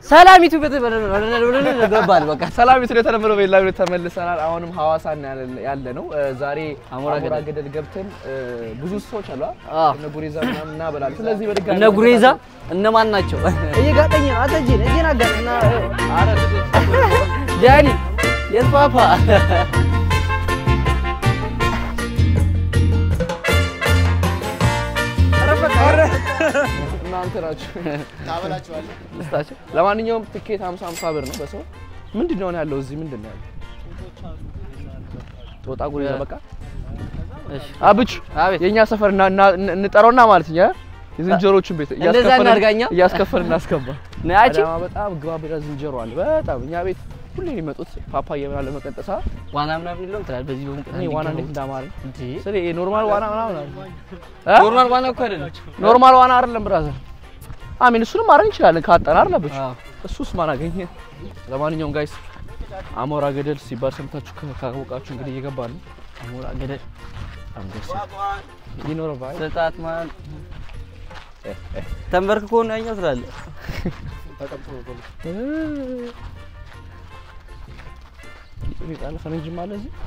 ሰላሚቱ ገባል በቃ ሰላም ስለ የተለመደው በሌላ ቪዲዮ ተመልሰናል። አሁንም ሐዋሳ ያለ ነው። ዛሬ አሞራ አሞራ ገደል ገደል ገብተን ብዙ ሰዎች አሉ አዎ። እነ ጉሬዛ ምናምን እናበላለን። ስለዚህ በድጋሚ እነ ጉሬዛ እነማን ናቸው? እየጋጠኝ ነው። አንተ እጄን እጄን አጋጥና ኧረ ዳኒ የት ፓፓ እናንተ ናችሁ። ስታቸው ለማንኛውም ትኬት 50 50 ብር ነው በሰው። ምንድን ነው ያለው እዚህ? ምንድን ነው ያለው? ጦጣ ጉሬዛ በቃ እሺ አብቹ አቤት የኛ ሰፈር እና- እና- እንጠራውና ማለት ነው የዝንጀሮቹን ቤት እንደዛ እያስከፈልን- እናድርጋኛ? እያስከፈልን እናስገባ። ነያቺ አዳማ በጣም ግባ ብላ ዝንጀሮ አለ። በጣም እኛ ቤት ሁሌ የሚመጡት ፓፓያ ምናምን ለመቀንጠሳ ዋና ምናምን የለውም ትላለህ። በዚህ በሙቀት እኔ ዋና እንዴት እንዳማረኝ እንዴ ስለ ኖርማል ዋና ምናምን አለ እ? ኖርማል ዋና እኮ አይደለም። ኖርማል ዋና አይደለም ብራዘር። አሚን እሱንም ማድረግ እንችላለን ካጠና አለብሽ። አዎ እሱስ ማን አገኘ? ለማንኛውም ጋይስ አሞራ ገደል ሲባል ሰምታችሁ ከ- ካወቃችሁ እንግዲህ እየገባ ነው። አሞራ ገደል በጣም ደስ ይኖር ባይ ስጣት ማን ተንበርክኮ ነው ያኛው ትላለህ። ጣለ ፈረንጅም አለ እዚህ።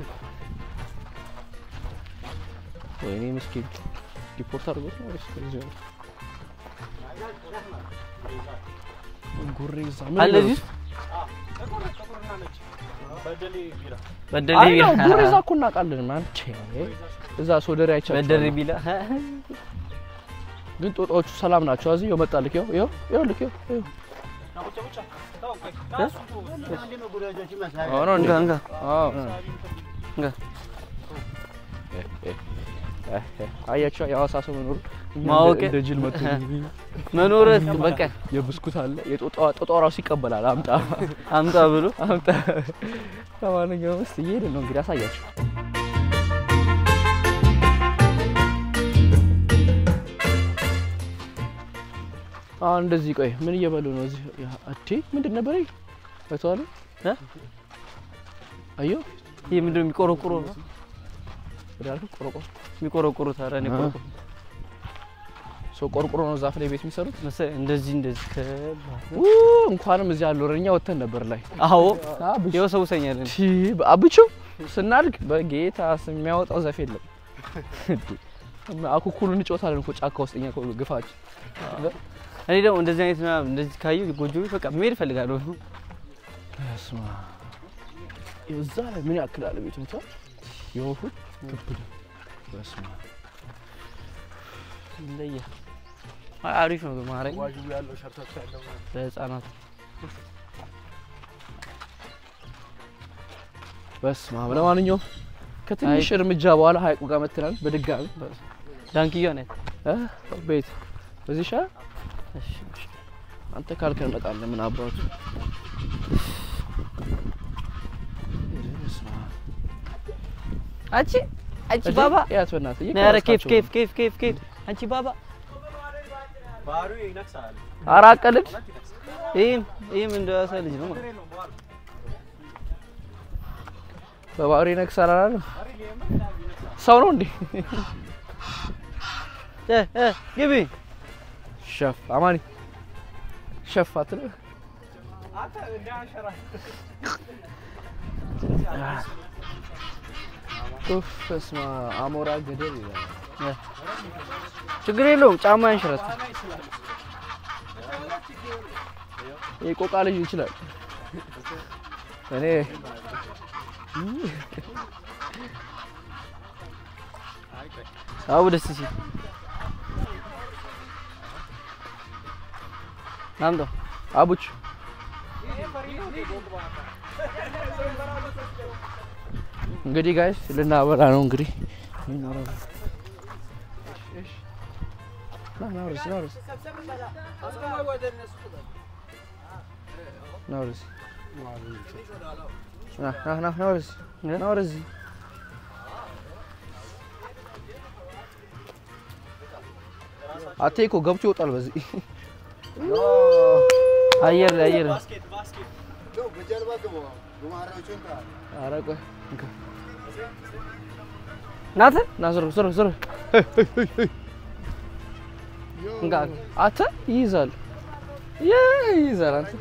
ወይኔ ምስኪን ዲፖርት አድርጎት ነው ወይስ ከዚህ ነው? ጉሬዛ ምን አለ ይበሉት? እዚህ ውስጥ? በደሌ አይ ነው ቢላ ጉሬዛ እኮ እናውቃለን። ማን ቼ እዛ ሶደሬ አይቻልም። በደሌ ቢላ ግን ጦጣዎቹ ሰላም ናቸው። እዚህ ይኸው መጣልክ። ይኸው ይኸው ይኸው ልክ ይኸው ይኸው አዎ ነው እንዴ? እንጋ እንጋ አዎ እንጋ አያቸው የሐዋሳ ሰው መኖሩ እኛ ማወቅ እንደ- እንደ ጅል መጥቶ መኖር በቃ የብስኩት አለ የጦጣ ጦጣ ራሱ ይቀበላል። አምጣ አምጣ ብሎ አምጣ። ለማንኛውም እስኪ እየሄድን ነው እንግዲህ አሳያቸው። አሁን እንደዚህ ቆይ ምን እየበሉ ነው እዚህ? አቴ ምንድን ነበር ይሄ? አይተዋል? እ? አዮ ይሄ ምንድን ነው የሚቆረቁሮ ነው ወደ አልኩ ቆርቆሮ የሚቆረቁሩት። ኧረ እኔ ቆረቁሮ ሰው ቆርቆሮ ነው ዛፍ ላይ ቤት የሚሰሩት። መሰለኝ እንደዚህ እንደዚህ ከባድ ው እንኳንም እዚህ ያለው እኛ ወተን ነበር ላይ አዎ አብሽ ይኸው ሰው ሰኛል ቲ አብቹ ስናድግ በጌታ ስም የሚያወጣው ዘፍ የለም። አኩኩሉን እንጫወታለን እኮ ጫካ ውስጥ እኛ እኮ ግፋች እኔ ደግሞ እንደዚህ አይነት ምናምን እንደዚህ ካየሁ ጎጆ ቤት በቃ መሄድ እፈልጋለሁ። ስማ እዛ ላይ ምን ያክላል ቤቱ እንታ የወፉ ክብድ በስማ ይለያል። አይ አሪፍ ነው ግን ማረኝ ለህፃናት በስማ ለማንኛውም ከትንሽ እርምጃ በኋላ ሀይቁ ጋር መትናል በድጋሚ ዳንክያ ነት እ ቤት በዚህ ሻ አንተ ካልከን እንመጣለን ምን አባቱ በስመ አብ። አንቺ አንቺ እዚህ ባባ ያት በእናትህ ኧረ ኬፍ እየቀረጽካቸው ኬፍ ነው። ኬፍ ኬፍ ኬፍ አንቺ ባባ ኧረ አቀልድ ይህም ይህም እንደ ዋሳ ልጅ ነው ማለት ነው። በባህሪ ነክሳል አላለም ሰው ነው እንዴ እ እ ግቢ ሸፍ አማኒ ሸፍ አትልም ኡፍ በስመ አብ አሞራ ገደል ይላል እ ችግር የለውም ጫማ ያንሽረት ይሄ ቆቃ ልጅ ይችላል እኔ አቡ ደስ ሲል ናምጣው አቡች እንግዲህ ጋይስ ልናበላ ነው እንግዲህ ና ና ወደዚህ ና ወደዚህ ና ወደዚህ ና ና ና ና ወደዚህ ና ወደዚህ አቴ እኮ ገብቶ ይወጣል በዚህ አየር ላይ አየር ላይ ኧረ ቆይ እንካ ናተ ና ዞር ዞር ዞር እንጋ አተ ይይዛል ይዘራል አንተ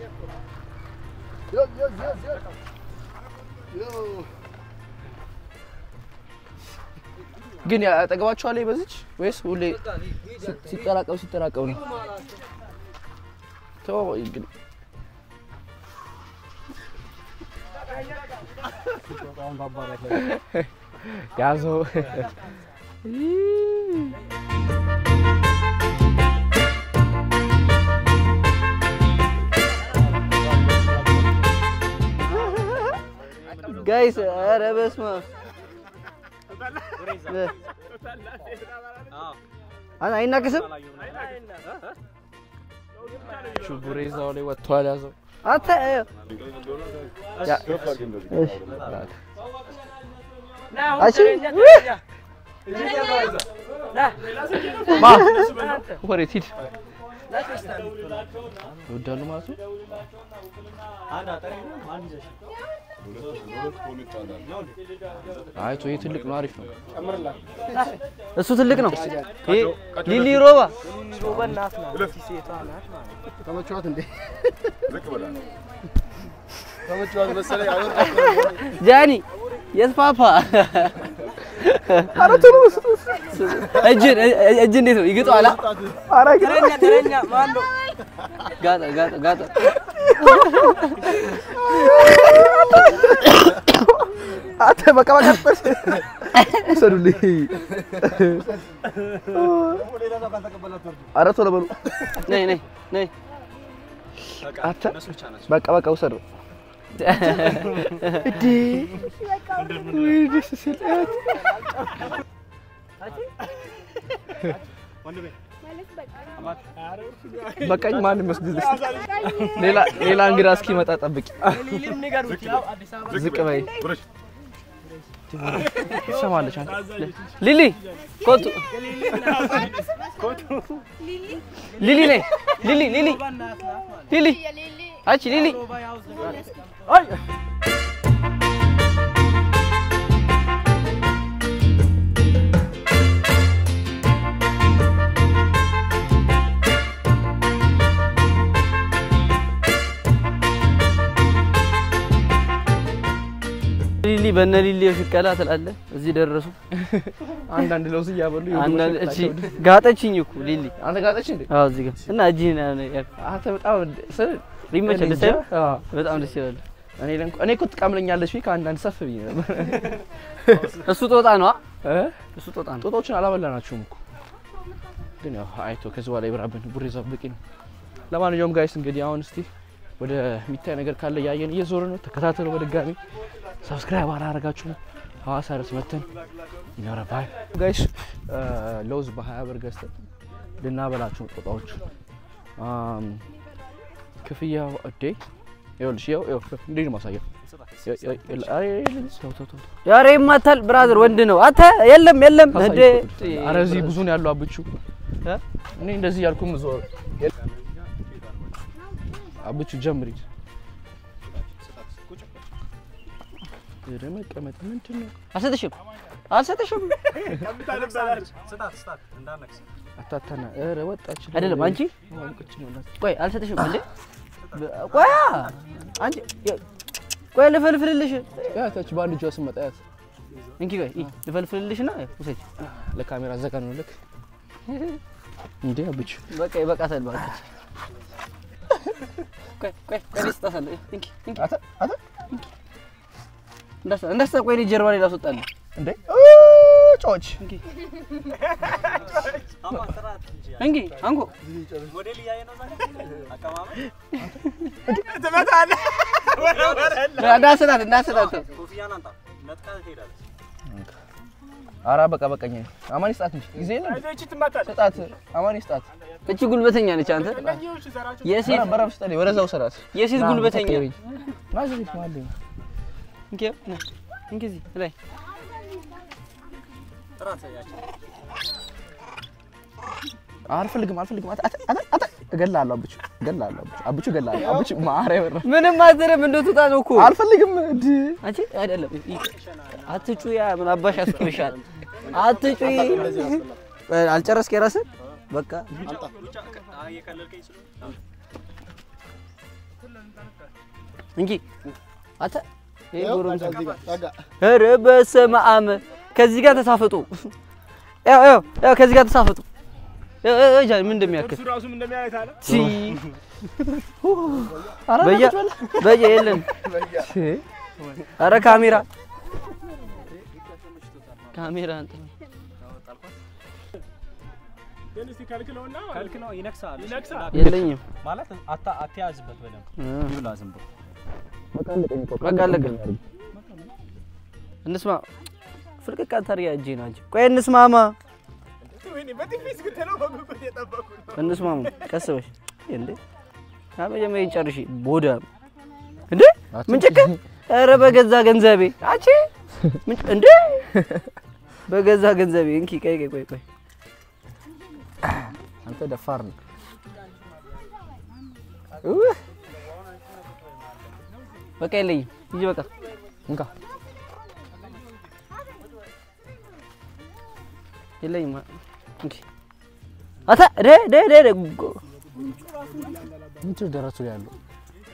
ግን ያጠገባችኋል በዚች ወይስ ሁሌ ሲ- ሲጠራቀም ሲጠራቀም ነው? ተው እንግዲህ ያዘው ጋይስ ኧረ በስመ አብ እ አይ- አይናቅስም ችቡሬ እዛው ላይ ወጥቷል። ያዘው አንተ እ- ያ- እሺ። አሺ ማ ወዴት ሂድ ይወዳሉ ማለት ነው። አይ ቶ ይሄ ትልቅ ነው፣ አሪፍ ነው። እሱ ትልቅ ነው። ይሄ ሊሊ ሮባ ተመችዋት እንዴ? ተመችዋት መሰለኝ። አወር ጃኒ የስፋፋ እጅን እጅ እንዴት ነው ይግጠዋል? ጋጠ ጋጠ ጋጠ አንተ በቃ በቃ ውሰዱልኝ። ኧረ ቶሎ በሉ ነይ ነይ ነይ አንተ በቃ በቃ ውሰዱ። እንዴ ወይ ደስ ሲል በቃኝ። ማንም መስጊድ ሌላ ሌላ እንግዳ እስኪመጣ ጠብቂ። ዝቅ በይ። ትሰማለች አንተ ሊሊ ኮቱ ሊሊ ነይ ሊሊ ሊሊ ሊሊ አንቺ ሊሊ ሊሊ በነ ሊሊ ሽቀላ ትላለህ። እዚህ ደረሱ። አንዳንድ ለውዝ እያበሉ አንዳንድ እቺ ጋጠችኝ እኮ ሊሊ። አንተ ጋጠች እንዴ? አዎ እዚህ ጋር እና እጅህን አንተ በጣም ስል ይመችል። እኔ ደስ እንጃ። ይላል። አዎ። በጣም ደስ ይላል። እኔ ለንኩ እኔ እኮ ትቀምለኛለች ብዬ ከአንዳንድ ሰፍ ብዬ ነበር። እሱ ጦጣ ነው። እ? እሱ ጦጣ ነው። ጦጣዎችን አላበላናቸውም እኮ ግን ያው አይቶ ከዚህ በኋላ ይብራብን ቡሬ በቂ ነው። ለማንኛውም ጋይስ እንግዲህ አሁን እስቲ ወደ የሚታይ ነገር ካለ እያየን እየዞረ ነው። ተከታተሉ። በድጋሚ ሰብስክራይብ አላረጋችሁም? ሐዋሳ ድረስ መተን ይኖረባል ጋይስ። ለውዝ በሀያ ብር ገዝተን ልናበላችሁ ነው ጦጣዎቹ። አም፣ ክፍያው እዴ ይኸውልሽ፣ ይኸው ይኸው እንዴት ነው ማሳየው? ይኸው፣ ይኸው፣ ይኸው፣ አይ፣ ተው ተው ተው ኧረ ይማታል። ብራዘር ወንድ ነው። አንተ የለም የለም እንዴ አረ እዚህ ብዙ ነው ያለው አብቹ እ? እኔ እንደዚህ ያልኩም ዞር አብቹ ጀምሪ ኧረ መቀመጥ ምንድን ነው አልሰጥሽም አልሰጥሽም አታታና ኧረ ወጣች አይደለም አንቺ ወንቁጭ ነው እናት ቆይ አልሰጥሽም እንዴ ቆይ አንቺ ቆይ ልፈልፍልልሽ ያታች ባንድ ጆስ መጣያት እንኪ ቆይ ይ ልፈልፍልልሽና ውሰጂ ለካሜራ ዘጋ ነው ልክ እንዴ አብቹ በቃ ይበቃታል እባክሽ ቆይ ቆይ ቆይ ልስጣታለሁ እንኪ እንኪ አታ አታ እንዳሳ እንዳሳ ቆይ እኔ ጀርባ ላይ ላስወጣልህ እንዴ ጮች እንኪ እንኪ አንኮ እንዳሰጣት እንዳሰጣት አራ በቃ በቃኝ አማን ይስጣት እንጂ ጊዜ የለም ስጣት አማን ይስጣት እቺ ጉልበተኛ ነች አንተ የሴት በራ በራ ስጣት ወደዛው ሰራት የሴት ጉልበተኛ ናዝሪት ማለት እንኪ ና እንኪ እዚህ ላይ አልፈልግም አልፈልግም አታ አታ አታ አታ እገላለሁ አብቹ እገላለሁ አብቹ አብቹ እገላለሁ አብቹ ማረ ይወራ ምንም አትልም እንደትወጣ ነው እኮ አልፈልግም እንዲ አንቺ አይደለም አትጩ ያ ምን አባሽ ያስኩልሻል አትጩ አልጨረስክ የራስህ በቃ እንጂ አንተ ይሄ ያው ጎረምሳ እዚህ ጋር ጠጋ። ኧረ በስመ አብ ከዚህ ጋር ተሳፈጡ። ያው ያው ያው ከዚህ ጋር ተሳፈጡ። ያው ያው ያው ጃኒ ምን እንደሚያክል እሱ ራሱም እንደሚያየት አለ። ሲ በየ በየ የለን ኧረ ካሜራ ካሜራ እንትን ግን እስቲ ከልክለውና ከልክለው ይነክሳል። ይነክሳል። የለኝም። ማለት አታ አትያዝበት በደንብ እ ይብላ ዝም ብሎ በቃ አለቀ። እንስማ ፍልቅቅ አታርጊ እጄ ነው አንቺ። ቆይ እንስማማ ወይኔ በቲቪ እስክትለው በጉጉት የጠበቁ ነው። እንስማማ ቀስ በሽ እንዴ መጀመሪያ ጨርሺ ቦዳ እንዴ ምን ጭቅር ኧረ በገዛ ገንዘቤ አንቺ ምን እንዴ በገዛ ገንዘቤ እንኪ ቆይ ቆይ ቆይ ቆይ አንተ ደፋር ነው። በቃ የለኝም ሂጂ በቃ እንካ የለኝም እንኪ አታ ደ ደ ደ ደ ጎ- ምንድን ነው ደረቱ ላይ ያለው?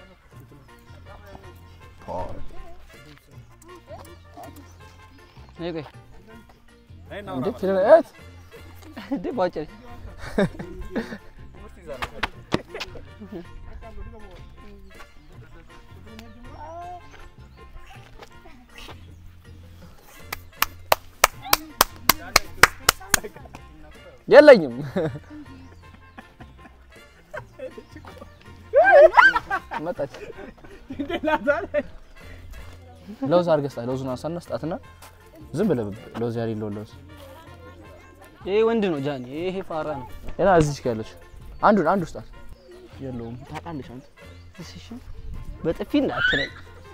ነይ ቆይ እንዴ ትለያት እንዴ ባጭር የለኝም። መጣች። ለውዝ አድርገህ ስጣት። ለውዙን አንሳና ስጣትና ዝም ብለህ ለውዝ ያሌለውን ለውዝ ይሄ ወንድ ነው ጃኒ ይሄ ፋራ ነው ሌላ እዚች ጋር ያለች አንዱን አንዱ ስጣት። የለውም ታውቃለች አንተ እሺ በጥፊ እንዳትለኝ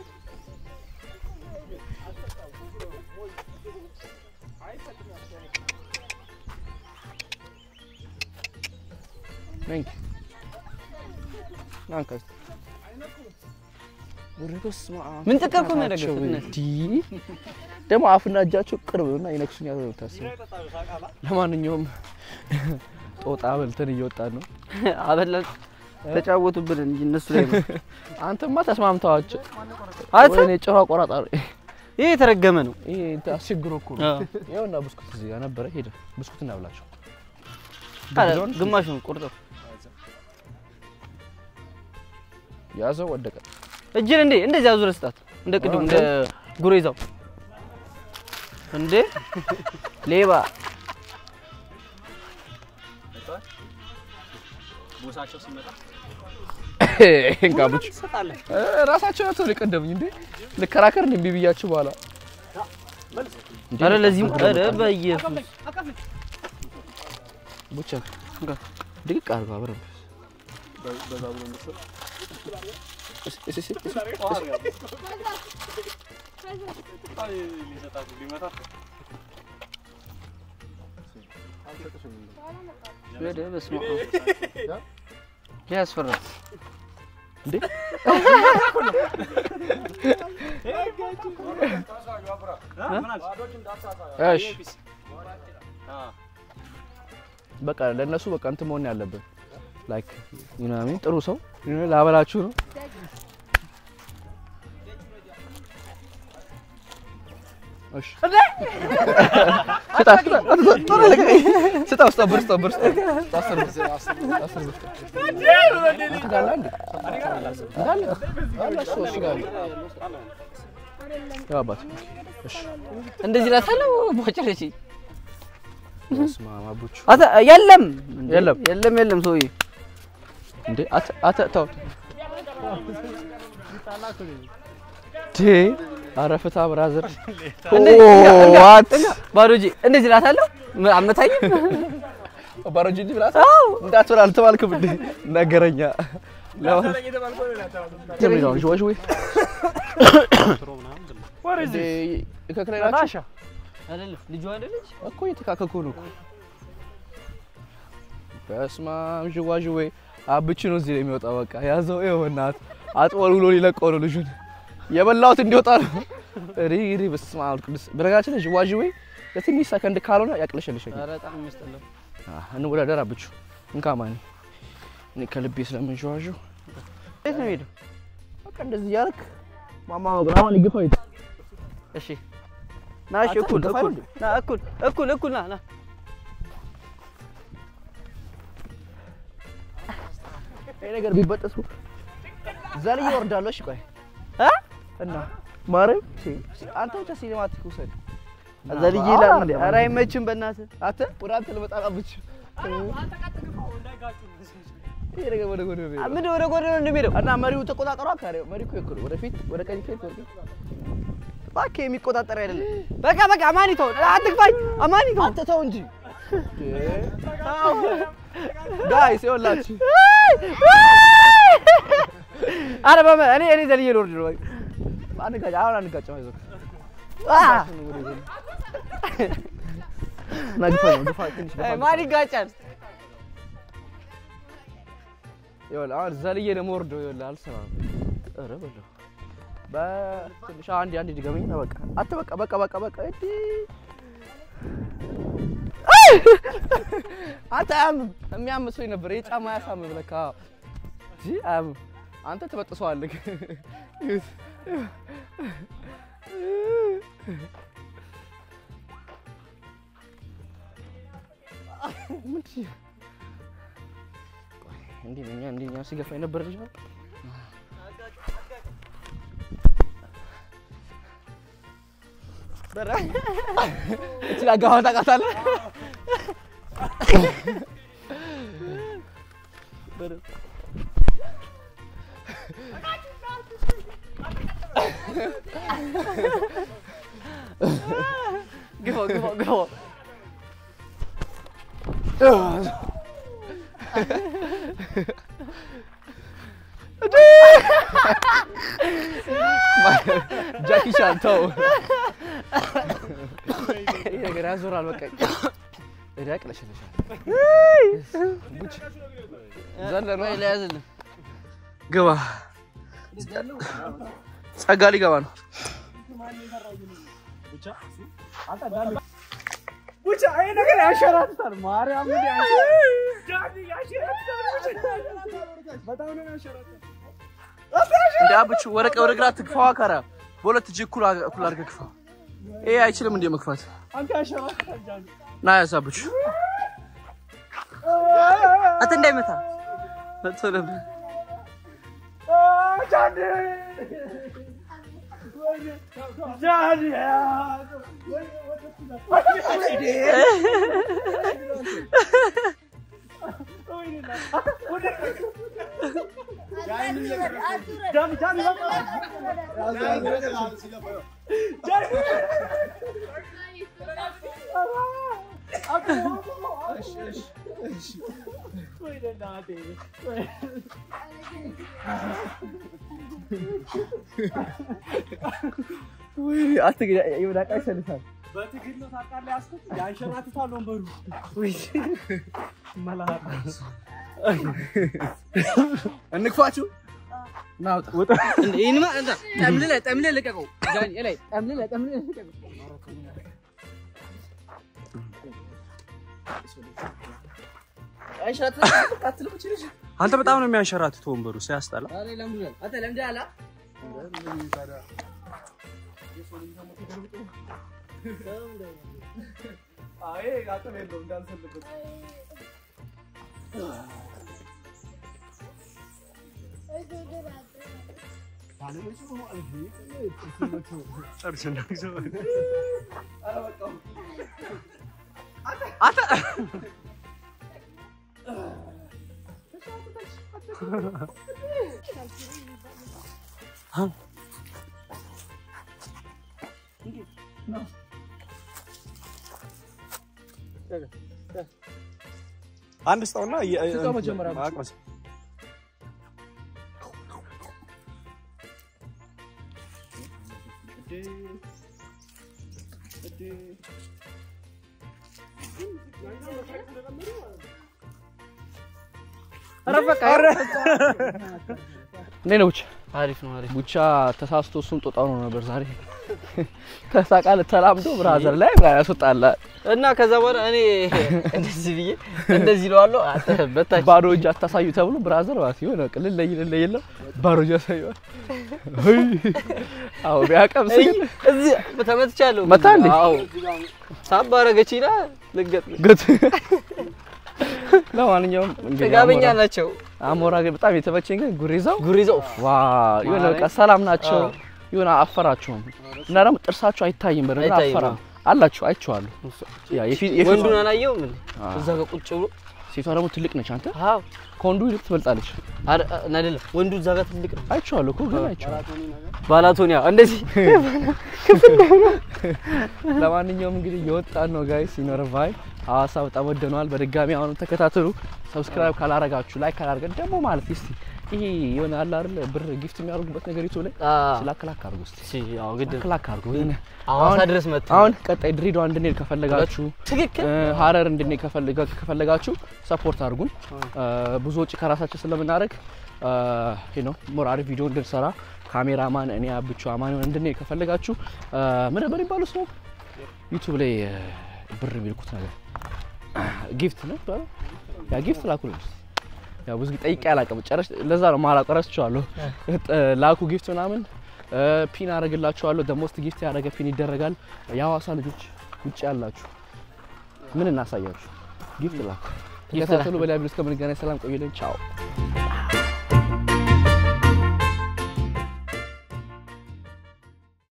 ነኝ ናንካ ወረ በስመ አብ ምን ጥቅም እኮ ነው ናቸው ያደረገው? እንዲህ ደግሞ አፍና እጃቸው ቅርብ ነው እና ይነክሱኛል ብለው ታስብ። ለማንኛውም ጦጣ በልተን እየወጣን ነው። አበላን ተጫወቱብን እንጂ እነሱ ላይ ነው አንተማ ተስማምተዋቸው አንተ ወይኔ ጭራ ቆራጣሪ ይሄ የተረገመ ነው ይሄ እንትን አስቸግሮ እኮ ነው። አዎ። ይኸውና ብስኩት እዚህ ጋር ነበረ። ሄደ ብስኩት እናብላቸው። አረ ግማሽ ነው ቁርጠው ያዘው ወደቀ። እጅን እንዴ እንደዚህ አዙረህ ስጣት እንደ ቅድም እንደ ጉሬዛው እንዴ ሌባ ቦሳቸው ሲመጣ እንጋብች ትሰጣለህ። ራሳቸው ናቸው የቀደሙኝ እንዴ ልከራከር እንዴ እምቢ ብያችሁ በኋላ አረ ለዚህም አረ በኢየሱስ ቡቻ ድቅቅ አድርገው አብረን በዛ ብሎ ምስል እስ- እስ- እስ- እስ- አልሰጥሽም እንዴ? ወደ በስመ አብ ይሄ ያስፈራል እንዴ እሺ በቃ ለእነሱ በቃ እንትን መሆን ያለብን ላይክ ዩ ኖ ሚን ጥሩ ሰው you know ላበላችሁ ነው። እሺ ስጣ ስጣ ቶሎ ልቀቀኝ። ስጣ ውስጥ ብር ስጣ ብር ስጣ ስጣ አስር ብር ስጣ አስር ብር ስጣ አንተ ጋር አለ እንዴ? እንዳለ አለ እሱ እሱ ጋር አለ። ያው አባት እሺ እንደዚህ ላታለው ቦጨረች በስመ አብ አቦቹ አተ የለም የለም። የለም የለም ሰውዬ እንዴ አተ አተ ተው ዴ ኧረ ፍታ ብራዘር ዋት ባዶ እጄ እንደዚህ ላታለው አመታኝም ባሮጂ እንዲህ ብላት እንዳትበላ አልተባልክም እንዴ ነገረኛ ለማለት ነው ዥዋ ዥዌ እንዴ ከክላይ ናቸው አይደለም ልጁ አይደለች እኮ እየተካከኩ ነው እኮ በስመ አብ ዥዋ ዥዌ አብቹ ነው እዚህ ላይ የሚወጣው በቃ ያዘው ይኸው እናት አጥወልውሎ ሊለቀው ነው ልጁን የበላሁት እንዲወጣ ነው ሪ ሪ በስመ አብ ቅዱስ በነገራችን ላይ ዥዋ ዥዌ ለትንሽ ሰከንድ ካልሆነ ያቅለሸልሸኛል ኧረ በጣም የሚያስጠላው እንወዳደር አብቹ እንካ ማን እኔ ከልቤ ስለምንሸዋዥው የት ነው ሄደው በቃ እንደዚህ እያደረክ ማማ መጉራ አሁን ይግፋው ይት እሺ ና እሺ አንተ እኩል ገፋ እኩል እንዴ? ና እኩል እኩል እኩል ና ና ይሄ ነገር ቢበጠስ ዘልዬ እወርዳለሁ። እሺ ቆይ እ እና ማርያም ሲ- ሲ- አንተ ብቻ ሲኒማቲክ ውሰድ። ዘልዬ አዎ፣ ይላል እንዴ፣ ኧረ አይመችም በእናትህ አንተ ወደ አንተ ልመጣ ብቻ ይሄ ነገር ወደ ጎን ነው የሚሄደው። ምን ወደ ጎን ነው እንደሚሄደው እና መሪው ተቆጣጠሯ። ካሬው መሪ እኮ ይኩል ወደፊት ወደ ቀኝ ከሄድክ ወደ እባክህ የሚቆጣጠር አይደለም በቃ በቃ አማኒተው አትግፋኝ አማኒተው አንተ ተው እንጂ ጋይስ ይኸውላችሁ አረ በመ እኔ እኔ ዘልዬ ልወርድ ነው በቃ አንጋጭ አሁን አንጋጭም። አይዞህ አ! እና ግፋ ነው ግፋ ትንሽ ግፋ ግፋ። ማን ይጋጫል ይኸውልህ አሁን ዘልዬ ነው የምወርደው። ይኸውልህ አልሰማም። ኧረ በለው በትንሽ አንዴ አንዴ ድገመኝ እና በቃ አንተ በቃ በቃ በቃ በቃ እንዲ አንተ አያምም የሚያም ሰው ነበር የጫማ ያሳምም ለካ እንጂ አያምም። አንተ ትበጥሰዋለህ። ምንድን እንዲህ እኛ እንዲህ እኛ ሲገፋ የነበረ ልጅ ነው። እቺ አጋማ ታውቃታለህ? ግፋው ግፋው ግፋው ጃኪ ቻን ተው። ይሄ ነገር ያዞራል። በቃ እዳ ያቅለሸልሻል። ቡች ዘለ ነው ለያዝልን ግባ። ጸጋ ሊገባ ነው። ብቻ ይሄ ነገር ያንሸራትታል። ማርያም ምን ያንሸራትታል። በጣም ነው ያንሸራትታል። እንደ አብቹ ወረቀ ወደ ግራ ትግፋዋ ካራ በሁለት እጅ እኩል አግ- እኩል አድርገህ ግፋ። ይሄ አይችልም እንደ መግፋት አንተ ያንሸራትታል ጃኒ። ና ያሳብቹ አንተ እንዳይመታ መጥቶ ነበር ጃኒ ጃኒ በትግል ነው ታውቃለህ ያዝኩት። ያንሸራትታል ወንበሩ። እንግፋችሁ ናውጣ ይህንማ እንታ ጠምልለህ ጠምልለህ ልቀቀው ጃኒ ላይ ጠምልለህ ጠምልለህ ልቀቀው አንተ በጣም ነው የሚያንሸራትት ወንበሩ ሲያስጠላ። ኧረ ለምዷል አንተ ለምደሃል አ? አይ አቅም የለውም እንዳልፈልግበት አንድ ስጠውና ስጠው መጀመሪያ ብቻ። አቅመስ ኧረ በቃ እንዴት ነው ቡቻ? አሪፍ ነው አሪፍ ቡቻ ተሳስቶ እሱም ጦጣ ሆኖ ነበር ዛሬ ተሳቃለ ተላምዶ ብራዘር ላይ ያስወጣላል። እና ከዛ በኋላ እኔ እንደዚህ ብዬ እንደዚህ እለዋለሁ አንተ በታች ባዶ እጅ አታሳዩ ተብሎ ብራዘር ማለት የሆነ ቅልል ለይ ለይ የለም ባዶ እጅ ያሳየዋል። አዎ ቢያቀምስ ግን እዚህ ተመትቻለሁ። መታ እንዴ? አዎ ሳባ አረገችና ልገጥ ግት ለማንኛውም እንግዲህ ጥጋበኛ አሞራ- ናቸው። አሞራ ግን በጣም የተመቸኝ ግን ጉሬዛው ጉሪዘው ዋ የሆነ በቃ ሰላም ናቸው። አዎ። የሆነ አፈራቸውም እና ደግሞ ጥርሳቸው አይታይም። በደንብ አይታይም፣ አፈራ አላችሁ አይቼዋለሁ። ያ የፊት የፊት ወንዱን አላየውም እንዴ? አዎ። እዛ ጋር ቁጭ ብሎ ሴቷ ደግሞ ትልቅ ነች። አንተ አዎ ከወንዱ ይልቅ ትበልጣለች። አረ- አይደለም ወንዱ እዛ ጋር ትልቅ ነው። አይቼዋለሁ እኮ ግን አይቼዋለሁ። ባላቶኒያ እንደዚህ ለማንኛውም እንግዲህ የወጣን ነው ጋይስ ይኖር ቫይ ሀዋሳ በጣም ወደነዋል። በድጋሚ አሁንም ተከታተሉ። ሰብስክራይብ ካላረጋችሁ ላይክ ካላረገን ደግሞ ማለት እስቲ ይሄ የሆነ አለ አይደል ብር ጊፍት የሚያደርጉበት ነገር ዩቱብ ላይ ስላክላክ አድርጉ እስቲ እሺ ያው ግድ ነው። ክላክ አድርጉ። የሆነ ሐዋሳ አሁን- ድረስ መጥቶ አሁን ቀጣይ ድሬዳዋ እንድንሄድ ከፈለጋችሁ ትክክል እ፣ ሀረር እንድንሄድ ከፈለጋ- ከፈለጋችሁ ሰፖርት አድርጉን። እ፣ ብዙ ወጪ ከራሳችን ስለምናደርግ ነው ሞር አሪፍ ቪዲዮ እንድንሰራ ካሜራማን እኔ አብቹ አማን እንድንሄድ ከፈለጋችሁ እ፣ ምን ነበር የሚባለው ስሙ ዩቱብ ላይ እ፣ ብር የሚልኩት ነገር ጊፍት ነው የሚባለው? ያ ጊፍት ላኩልን። ያው ብዙ ጊዜ ጠይቄ አላውቅም። ጨረሽ ለዛ ነው ማላውቀው ረስቼዋለሁ። እ፣ ላኩ ጊፍት ምናምን እ፣ ፒን አደርግላችኋለሁ። ደሞስት ጊፍት ያደረገ ፒን ይደረጋል። የሀዋሳ ልጆች ውጭ ያላችሁ ምን እናሳያችሁ? ጊፍት ላኩ። ጊፍት ተከታተሉ። በሌላ ቪዲዮ እስከምንገናኝ ሰላም ቆዩልን። ቻው